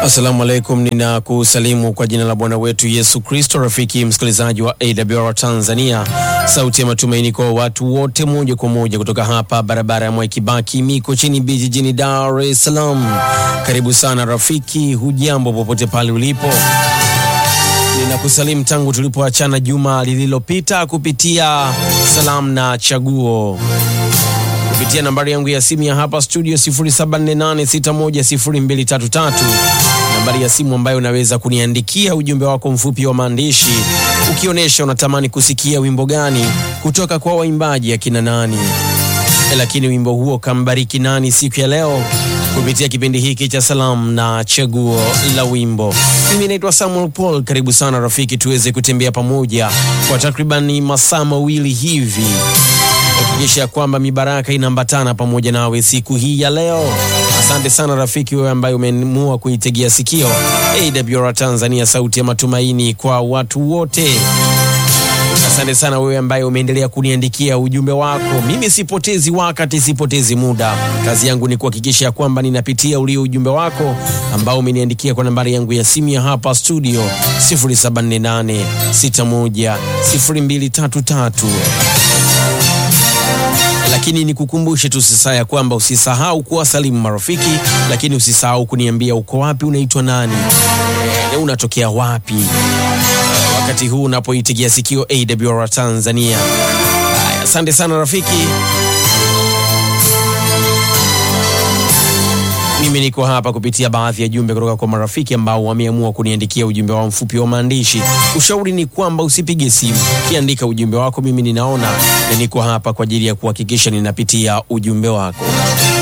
Assalamu alaikum, ninakusalimu kwa jina la Bwana wetu Yesu Kristo. Rafiki msikilizaji wa AWR Tanzania, sauti ya matumaini kwa watu wote, moja kwa moja kutoka hapa barabara ya Mwai Kibaki Mikocheni B jijini Dar es Salaam. Karibu sana rafiki, hujambo popote pale ulipo. Ninakusalimu tangu tulipoachana juma lililopita kupitia salamu na chaguo kupitia nambari yangu ya simu ya hapa studio 0748610233 nambari ya simu ambayo unaweza kuniandikia ujumbe wako mfupi wa maandishi ukionyesha unatamani kusikia wimbo gani kutoka kwa waimbaji akina nani, lakini wimbo huo kambariki nani siku ya leo kupitia kipindi hiki cha salamu na chaguo la wimbo. Mimi naitwa Samuel Paul. Karibu sana rafiki, tuweze kutembea pamoja kwa takribani masaa mawili hivi hakikisha kwamba mibaraka inaambatana pamoja nawe siku hii ya leo. Asante sana rafiki, wewe ambaye umeamua kuitegea sikio AWR Tanzania, sauti ya matumaini kwa watu wote. Asante sana wewe ambaye umeendelea kuniandikia ujumbe wako. Mimi sipotezi wakati, sipotezi muda. Kazi yangu ni kuhakikisha kwamba ninapitia ulio ujumbe wako ambao umeniandikia kwa nambari yangu ya simu ya hapa studio 0748610233 lakini nikukumbushe tu sasa ya kwamba usisahau kuwasalimu marafiki, lakini usisahau kuniambia uko wapi, unaitwa nani, e, unatokea wapi wakati huu unapoitegea sikio AWR Tanzania. Haya, asante sana rafiki. Mimi niko hapa kupitia baadhi ya jumbe kutoka kwa marafiki ambao wameamua kuniandikia ujumbe wao mfupi wa maandishi. Ushauri ni kwamba usipige simu, kiandika ujumbe wako, mimi ninaona na niko hapa kwa ajili ya kuhakikisha ninapitia ujumbe wako.